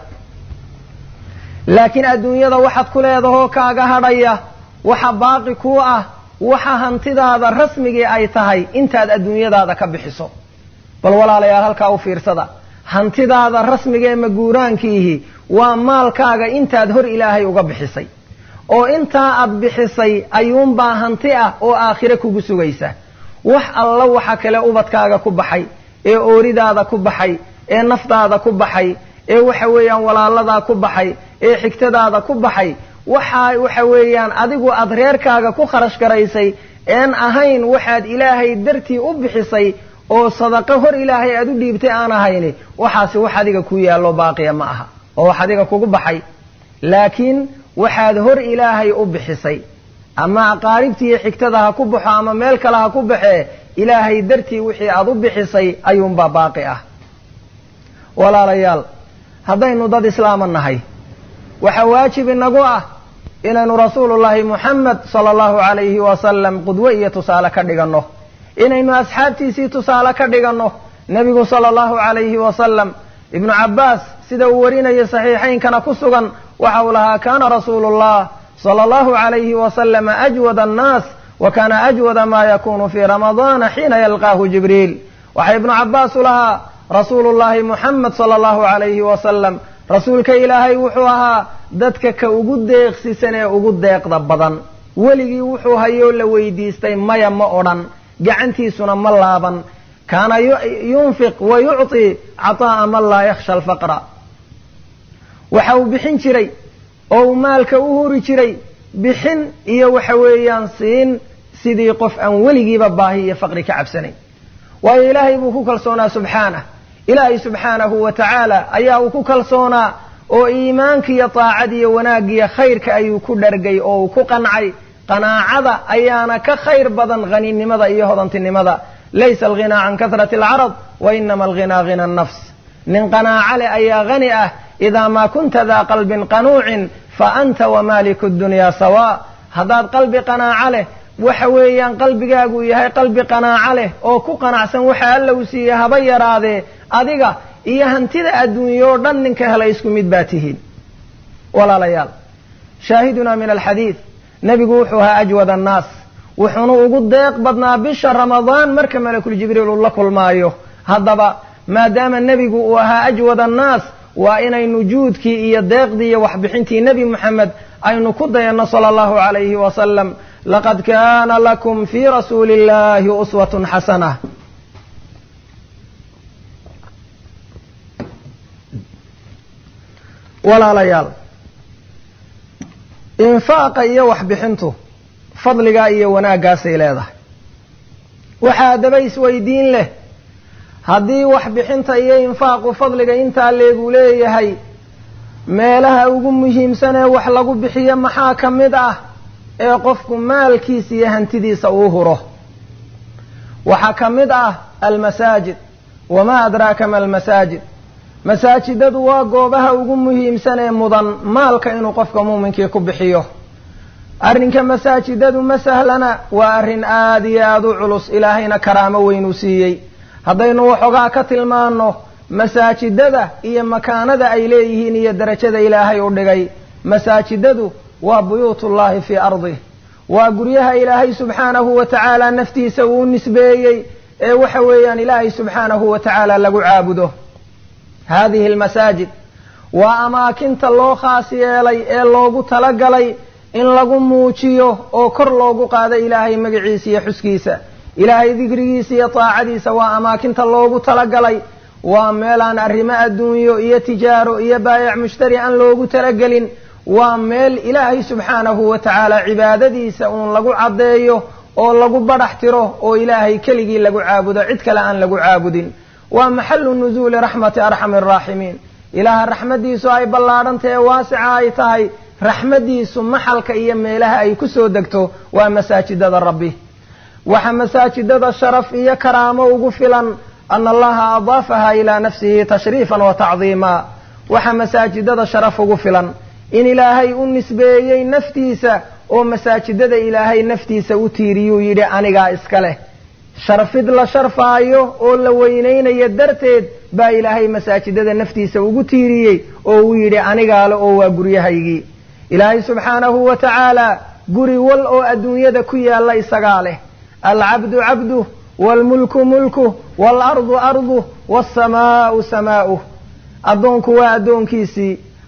laakiin adduunyada waxaad ku leedahoo kaaga hadhaya waxa baaqi kuu ah waxa hantidaada rasmigii ay tahay intaad adduunyadaada ka bixiso bal walaalayaal halkaa u fiirsada hantidaada rasmiga ee maguuraankiihi waa maalkaaga intaad hor ilaahay uga bixisay oo intaa aad bixisay ayuunbaa hanti ah oo aakhire kugu sugaysa wax alla waxa kale ubadkaaga ku baxay ee ooridaada ku baxay ee naftaada ku baxay ee waxa weeyaan walaaladaa ku baxay ee xigtadaada ku baxay waxa waxa weeyaan adigu aad reerkaaga ku kharash garaysay een ahayn waxaad ilaahay dartii u bixisay oo sadaqo hor ilaahay aad u dhiibtay aan ahayni waxaasi wax adiga ku yaallo baaqiya ma aha oo wax adiga kugu baxay laakiin waxaad hor ilaahay u bixisay ama aqaaribtiiyo xigtada ha ku baxo ama meel kale ha ku baxee ilaahay dartii wixii aad u bixisay ayuunbaa baaqi ah walaalayaal haddaynu dad islaama nahay waxaa waajib inagu ah inaynu rasuulullaahi muxamed sala allahu calayhi wasalam qudwo iyo tusaale ka dhiganno inaynu asxaabtiisii tusaale ka dhiganno nebigu sala allahu calayhi wasalam ibnu cabbaas sida uu warinayo saxiixaynkana ku sugan waxa uu lahaa kaana rasuulu llah sala allahu calayhi wasalama ajwada annaas wa kaana ajwada ma yakunu fii ramadaana xiina yalqaahu jibriil waxaa ibnu cabbaas u lahaa rasuulu llahi muxamed sala allahu calayhi wasalam rasuulka ilaahay wuxuu ahaa dadka ka ugu deeqsisan ee ugu deeqda badan weligii wuxuu hayoo la weydiistay maya ma odhan gacantiisuna ma laaban kaana yunfiq wa yucطi caطaa'a man laa yakhsha alfaqra waxa uu bixin jiray oo uu maalka u huri jiray bixin iyo waxa weeyaan siin sidii qof aan weligiiba baahi iyo faqri ka cabsanayn waayo ilaahay buu ku kalsoonaa subxaanah ilaahay subxaanahu wa tacaala ayaa uu ku kalsoonaa oo iimaanka iyo taacada iyo wanaaggiyo khayrka ayuu ku dhargay oo uu ku qancay qanaacada ayaana ka khayr badan haninimada iyo hodantinimada laysa alghinaa can kahrati alcarad wa inama alghinaa hina nafs nin qanaaco leh ayaa hani ah idaa maa kunta daa qalbin qanuucin fa anta wamaaliku dunyaa sawaa haddaad qalbi qanaaco leh waxa weeyaan qalbigaagu yahay qalbi qanaaco leh oo ku qanacsan waxa alla uu siiyey haba yaraadee adiga iyo hantida adduunye oo dhan ninka helay isku mid baa tihiin walaalayaal shaahidunaa min alxadiid nebigu wuxuu ahaa ajwad annaas wuxuuna ugu deeq badnaa bisha ramadaan marka malakul jibriil uu la kulmaayo haddaba maadaama nebigu uu ahaa ajwad annaas waa inaynu juudkii iyo deeqdii iyo waxbixintii nebi moxamed aynu ku dayanno sala allahu calayhi wasalam laqad kaana lakum fii rasuuli illahi uswatun xasana walaalayaal infaaqa iyo waxbixintu fadligaa iyo wanaaggaasay leedahay waxaa haddaba isweydiin leh haddii waxbixinta iyo infaaqu fadliga intaa leegu leeyahay meelaha ugu muhiimsan ee wax lagu bixiyo maxaa ka mid ah ee qofku maalkiisa iyo hantidiisa uu huro waxaa ka mid ah almasaajid wamaa adraaka ma almasaajid masaajidadu waa goobaha ugu muhiimsan ee mudan maalka inuu qofka muuminkii ku bixiyo arrinka masaajidadu ma sahlana waa arrin aada iyo aada u culus ilaahayna karaamo weynuu siiyey haddaynu waxoogaa ka tilmaanno masaajidada iyo makaanada ay leeyihiin iyo darajada ilaahay u dhigay masaajidadu waa buyuutullahi fii ardih waa guryaha ilaahay subxaanahu wa tacaala naftiisa uu nisbeeyey ee waxa weeyaan ilaahay subxaanahu wa tacaala lagu caabudo hadihi almasaajid waa amaakinta loo khaas yeelay ee loogu talagalay in lagu muujiyo oo kor loogu qaado ilaahay magaciisa iyo xuskiisa ilaahay dikrigiisa iyo taacadiisa waa amaakinta loogu talagalay waa meelaan arrimo adduunyo iyo tijaaro iyo baayac mushtari aan loogu talagelin waa meel ilaahay subxaanahu wa tacaala cibaadadiisa uun lagu caddeeyo oo lagu badhax tiro oo ilaahay keligii lagu caabudo cid kale aan lagu caabudin waa maxalu nuzuuli raxmati arxami araaximiin ilaaha raxmaddiisu ay ballaadhantahe waasica ay tahay raxmaddiisu maxalka iyo meelaha ay ku soo degto waa masaajidada rabbi waxa masaajidada sharaf iyo karaamo ugu filan ana allaha adaafaha ilaa nafsihi tashriifan wa tacdiima waxa masaajidada sharaf ugu filan in ilaahay u nisbeeyey naftiisa oo masaajidada ilaahay naftiisa u tiiriyuu yidhi anigaa iska leh sharfid la sharfaayo oo la weynaynayo darteed baa ilaahay masaajidada naftiisa ugu tiiriyey oo uu yidhi anigaale oo waa guryahaygii ilaahay subxaanahu wa tacaala guri wal oo adduunyada ku yaalla isagaa leh alcabdu cabduh waalmulku mulkuh waalardu arduh waasamaa'u samaa'uh addoonku waa addoonkiisii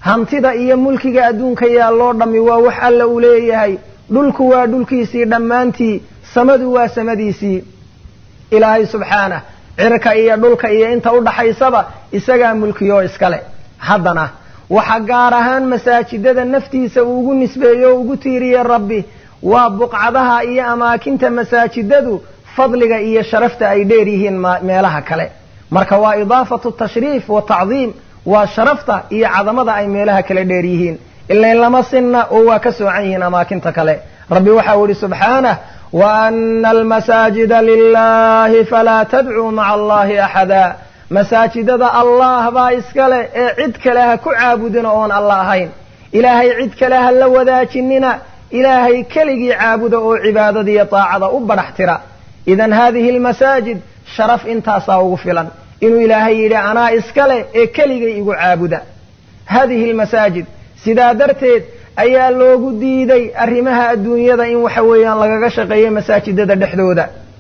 hantida iyo mulkiga adduunka yaalloo dhammi waa wax alla uu leeyahay dhulku waa dhulkiisii dhammaantii samadu waa samadiisii ilaahay subxaanah cirka iyo dhulka iyo inta u dhaxaysaba isagaa mulkiyoo iskale haddana waxa gaar ahaan masaajidada naftiisa uu ugu nisbeeyo o ugu tiiriyey rabbi waa buqcadaha iyo amaakinta masaajidadu fadliga iyo sharafta ay dheer yihiin meelaha kale marka waa idaafatu tashriif wa tacdiim waa sharafta iyo cadamada ay meelaha kale dheer yihiin ilain lama sinna oo waa ka soocan yihiin amaakinta kale rabbi waxau ihi subxaanah waana almasaajida lilahi falaa tadcuu maca allahi axada masaajidada allah baa iskale ee cid kale ha ku caabudina oon alla ahayn ilaahay cid kale ha la wadaajinina ilaahay keligii caabuda oo cibaadada iyo daacada u badhax tira idan haadihi almasaajid sharaf intaasaa ugu filan inuu ilaahay yidhi anaa iskale ee keligay igu caabuda haadihi almasaajid sidaa darteed ayaa loogu diiday arrimaha adduunyada in waxa weeyaan lagaga shaqeeyo masaajidada dhexdooda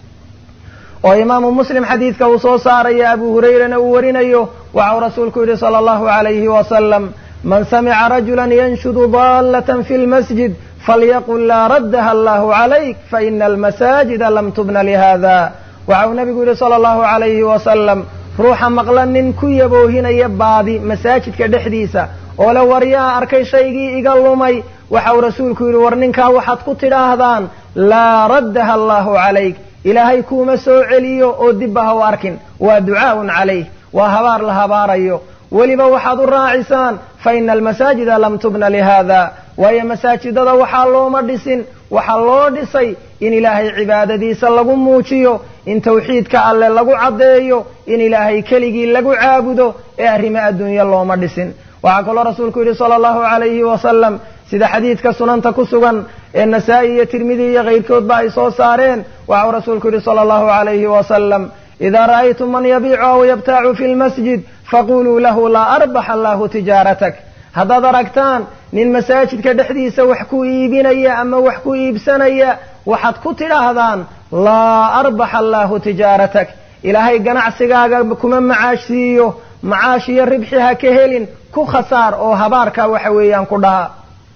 oo imaamu muslim xadiidka uu soo saaraya abu hurayrana uu warinayo waxau rasuulku yidhi sala allahu alayhi wasalam man samica rajulan yanshudu daalatan fi lmasjid falyaqul laa raddaha allahu calayk faina almasaajida lam tubna lihada waxau nabigu yidhi sala allahu alayhi wasalam ruuxa maqla nin ku yaboohinaya baadi masaajidka dhexdiisa oo le waryaa arkay shaygii iga lumay waxau rasuulku yidhi war ninkaa waxaad ku tidhaahdaan laa raddaha allahu calayk ilaahay kuuma soo celiyo oo dibba ha u arkin waa ducaa'un calayh waa habaar la habaarayo weliba waxaad u raacisaan fa ina almasaajida lam tubna lihada waayo masaajidada waxaa looma dhisin waxaa loo dhisay in ilaahay cibaadadiisa lagu muujiyo in tawxiidka alle lagu caddeeyo in ilaahay keligii lagu caabudo ee arrimo adduunye looma dhisin waxaa kaloo rasuulku yidhi sala allahu calayhi wasalam sida xadiidka sunanta ku sugan ee nasaa-i iyo tirmidi iyo kayrkoodba ay soo saareen waxau rasuulku yidhi sala allahu calayhi wasalam idaa ra'aytum man yabiicu aw yabtaacu fi lmasjid faquluu lahu laa arbaxa allahu tijaaratak haddaad aragtaan nin masaajidka dhexdiisa wax ku iibinaya ama wax ku iibsanaya waxaad ku tidhaahdaan laa arbaxa allahu tijaaratak ilaahay ganacsigaaga kuma macaashsiiyo macaash iyo ribxi ha ka helin ku khasaar oo habaarka waxa weeyaan ku dhaha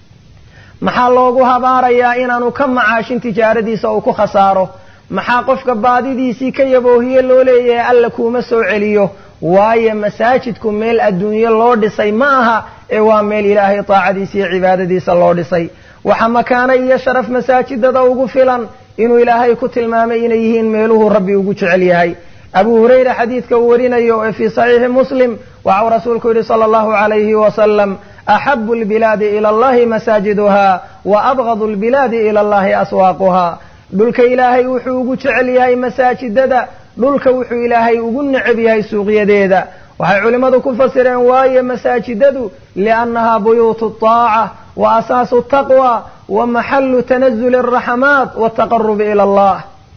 maxaa loogu habaarayaa inaanu ka macaashin tijaaradiisa uu ku khasaaro maxaa qofka baadidiisii ka yaboohiye loo leeyahay alla kuuma soo celiyo waayo masaajidku meel adduunye loo dhisay ma aha ee waa meel ilaahay taacadiisa iyo cibaadadiisa loo dhisay waxa makaano iyo sharaf masaajidada ugu filan inuu ilaahay ku tilmaamay inay yihiin meeluhuu rabbi ugu jecel yahay abu hurayra xadiidka uu warinayo ee fii saxiixi muslim waxau rasuulku yidhi sala allahu calayhi wasalam axabu lbilaadi ila allahi masaajiduha wa abgadu lbilaadi ila allahi aswaaquha dhulka ilaahay wuxuu ugu jecel yahay masaajidada dhulka wuxuu ilaahay ugu necab yahay suuqyadeeda waxay culimmadu ku fasireen waayo masaajidadu liannaha buyuutu taaca wa asaasu taqwa wa maxalu tanazuli araxamaat wataqarubi ila allah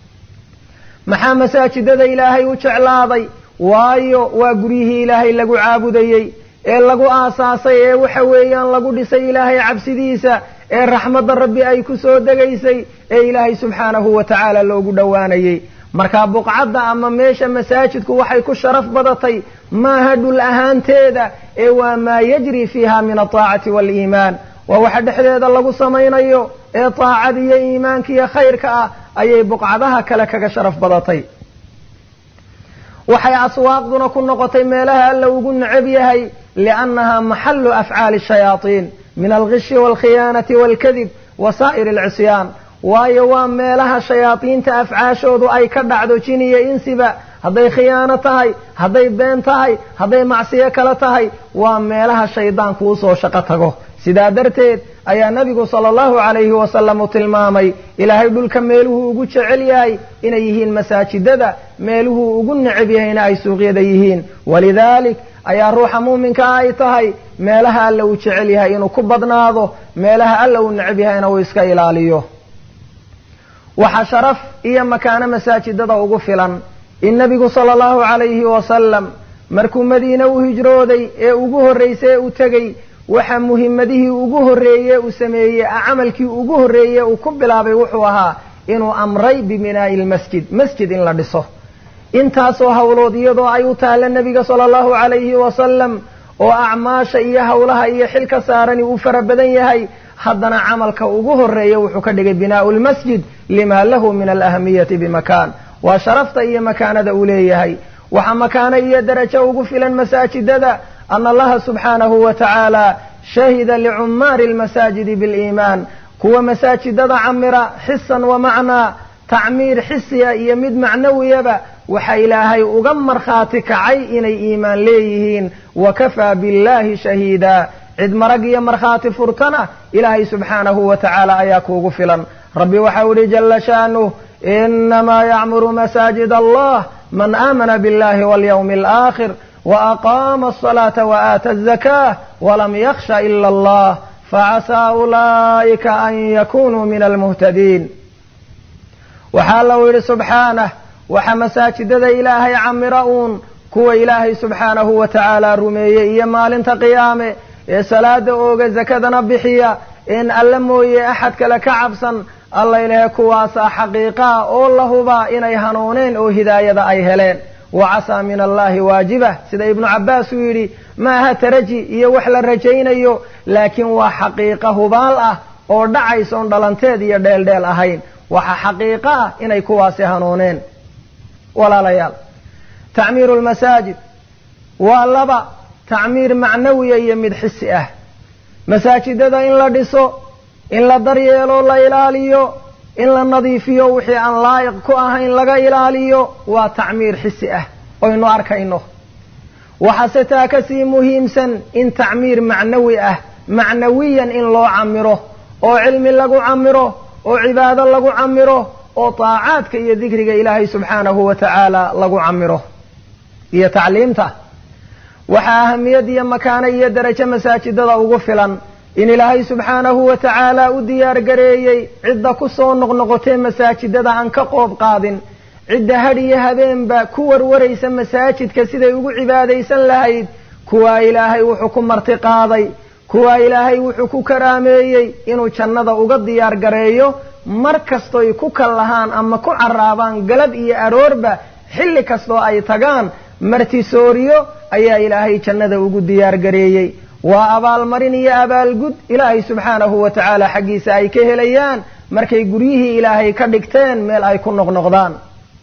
maxaa masaajidada ilaahay u jeclaaday waayo waa guryihii ilaahay lagu caabudayey ee lagu aasaasay ee waxa weeyaan lagu dhisay ilaahay cabsidiisa ee raxmadda rabbi ay ku soo degaysay ee ilaahay subxaanahu wa tacaala loogu dhowaanayey markaa buqcadda ama meesha masaajidku waxay ku sharaf badatay maaha dhul ahaanteeda ee waa maa yajri fiiha min altaacati waaliimaan waa waxa dhexdeeda lagu samaynayo ee taacada iyo iimaanka iyo khayrka ah ayay buqcadaha kale kaga sharaf badatay waxay aswaaqduna ku noqotay meelaha alla ugu necab yahay liannaha maxalu afcaali shayaaiin min algishi waalkhiyaanati waalkadib wa saa'iri alcisyaan waayo waa meelaha shayaadiinta afcaashoodu ay ka dhacdo jin iyo insiba hadday khiyaano tahay hadday been tahay hadday macsiyo kale tahay waa meelaha shaydaanku usoo shaqo tago sidaa darteed ayaa nabigu sala allahu calayhi wasalam u tilmaamay ilaahay dhulka meeluhuu ugu jecel yahay inay yihiin masaajidada meeluhuu ugu necab yahayna ay suuqyada yihiin walidaalik ayaa ruuxa muuminkaa ay tahay meelaha alla uu jecel yahay inuu ku badnaado meelaha alla uu necab yahayna uu iska ilaaliyo waxaa sharaf iyo makaano masaajidada ugu filan in nabigu sala allahu calayhi wasalam markuu madiine u hijrooday ee ugu horraysay ee u tegey waxa muhimadihii ugu horreeye uu sameeyey camalkii ugu horreeye uu ku bilaabay wuxuu ahaa inuu amray bibinaa'i lmasjid masjid in la dhiso intaasoo hawlood iyadoo ay u taalla nebiga sala allahu calayhi wasalam oo acmaasha iyo howlaha iyo xilka saarani uu fara badan yahay haddana camalka ugu horeeya wuxuu ka dhigay binaau lmasjid lima lahu min alahamiyati bimakaan waa sharafta iyo makaanada uu leeyahay waxaa makaano iyo darajo ugu filan masaajidada ana allaha subxaanahu wa tacaala shahida licumaari lmasaajidi biliimaan kuwa masaajidada camira xisan wa macnaa tacmiir xisiya iyo mid macnawiyaba waxa ilaahay uga markhaati kacay inay iimaan leeyihiin wa kafaa billahi shahiida cid marag iyo markhaati furtana ilaahay subxaanahu wa tacaala ayaa kuugu filan rabbi waxau ihi jala shaanuh inamaa yacmuru masaajid allah man aamana biاllahi walyawmi alaakhir waaqama asalaata waaata azakah walam yakhsha ila allah facasaa ulaa'ika an yakunuu min almuhtadiin waxaa lau yidhi subxaanah waxa masaajidada ilaahay camira uun kuwa ilaahay subxaanahu wa tacaala rumeeyey iyo maalinta qiyaame ee salaada ooga zakadana bixiya in alla mooye axad kale ka cabsan alla ilahe kuwaasaa xaqiiqaa oo la hubaa inay hanuuneen oo hidaayada ay heleen wa casaa min allahi waajibah sida ibnu cabbaas uu yidhi maaha taraji iyo wax la rajaynayo laakiin waa xaqiiqa hubaal ah oo dhacaysoon dhalanteed iyo dheeldheel ahayn waxa xaqiiqo ah inay kuwaasi hanuuneen walaalayaal tacmiiru lmasaajid waa laba tacmiir macnawiya iyo mid xisi ah masaajidada in la dhiso in la daryeelo la ilaaliyo in la nadiifiyo wixii aan laayiq ku ahayn laga ilaaliyo waa tacmiir xisi ah oynu arkayno waxaase taa kasii muhiimsan in tacmiir macnawi ah macnawiyan in loo camiro oo cilmi lagu camiro oo cibaado lagu camiro oo taacaadka iyo dikriga ilaahay subxaanahu wa tacaala lagu camiro iyo tacliimta waxaa ahamiyad iyo makaano iyo darajo masaajidada ugu filan in ilaahay subxaanahu wa tacaala u diyaar gareeyey cidda ku soo noqnoqotee masaajidada aan ka qoob qaadin cidda had iyo habeenba ku warwaraysa masaajidka siday ugu cibaadaysan lahayd kuwaa ilaahay wuxuu ku marti qaaday kuwaa ilaahay wuxuu ku karaameeyey inuu jannada uga diyaar gareeyo mar kastoy ku kal lahaan ama ku caraabaan galab iyo aroorba xilli kastoo ay tagaan martisooriyo ayaa ilaahay jannada ugu diyaar gareeyey waa abaalmarin iyo abaalgud ilaahay subxaanahu wa tacaala xaggiisa ay ka helayaan markay guryihii ilaahay ka dhigteen meel ay ku noqnoqdaan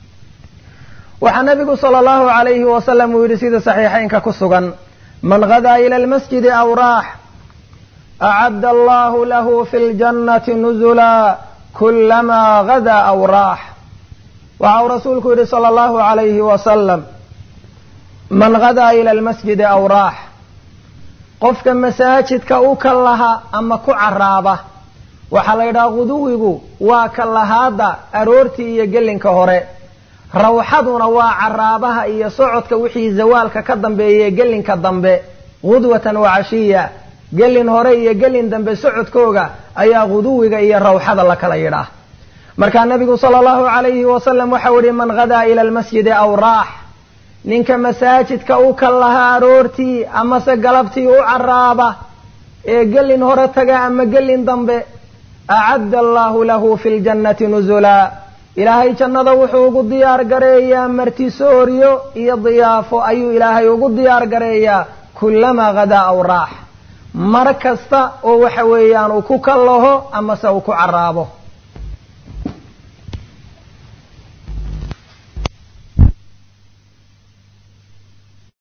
waxaa nabigu sala allahu calayhi wasalam uu yidhi sida saxiixaynka ku sugan man gadaa ila almasjidi aw raax acadda allahu lahu fi ljannati nuzula kulamaa gadaa aw raax waxa uu rasuulku yidhi sala allahu calayhi wasalam man gadaa ila almasjidi aw raax qofka masaajidka u ka laha ama ku caraaba waxaa la yidhaha guduwigu waa ka lahaada aroortii iyo gelinka hore rawxaduna waa caraabaha iyo socodka wixii zawaalka ka dambeeye gelinka dambe gudwatan wa cashiya gelin hore iyo gelin dambe socodkooga ayaa guduwiga iyo rawxada la kala yidhaah markaa nabigu sala allahu calayhi wasalam waxau yihi man gadaa ila almasjidi aw raax ninka masaajidka u ka lahaa aroortii amase galabtii u caraaba ee gelin hore taga ama gelin dambe acadda allahu lahu fi ljannati nuzulaa ilaahay jannada wuxuu ugu diyaar gareeyaa martisooryo iyo diyaafo ayuu ilaahay ugu diyaar gareeyaa kulamaa gadaa aw raax mar kasta oo waxa weeyaan uu ku kallaho amase uu ku caraabo